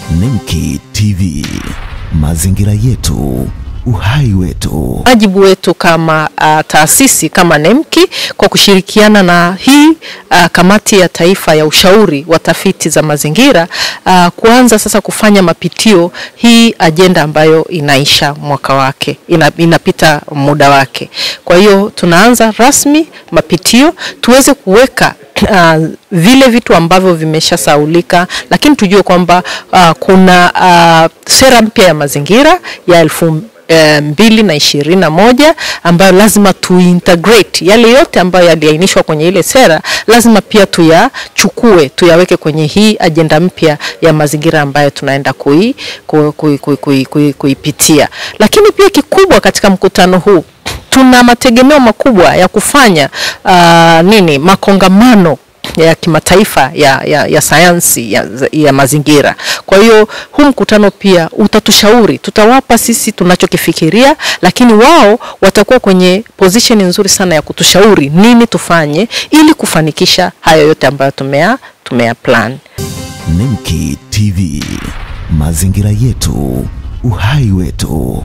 Nemki TV, mazingira yetu, uhai wetu. Wajibu wetu kama uh, taasisi kama NEMKI kwa kushirikiana na hii uh, kamati ya taifa ya ushauri wa tafiti za mazingira uh, kuanza sasa kufanya mapitio hii ajenda ambayo inaisha mwaka wake ina, inapita muda wake. Kwa hiyo tunaanza rasmi mapitio tuweze kuweka Uh, vile vitu ambavyo vimeshasaulika, lakini tujue kwamba uh, kuna uh, sera mpya ya mazingira ya elfu E, mbili na ishirini na moja ambayo lazima tuintegrate yale yote ambayo yaliainishwa kwenye ile sera, lazima pia tuyachukue tuyaweke kwenye hii ajenda mpya ya mazingira ambayo tunaenda kui, kui, kui, kui, kui, kui, kuipitia. Lakini pia kikubwa katika mkutano huu tuna mategemeo makubwa ya kufanya uh, nini makongamano ya kimataifa ya, ya, ya sayansi ya, ya mazingira. Kwa hiyo huu mkutano pia utatushauri, tutawapa sisi tunachokifikiria, lakini wao watakuwa kwenye position nzuri sana ya kutushauri nini tufanye ili kufanikisha hayo yote ambayo tumea, tumea plan. Nemki TV, mazingira yetu, uhai wetu.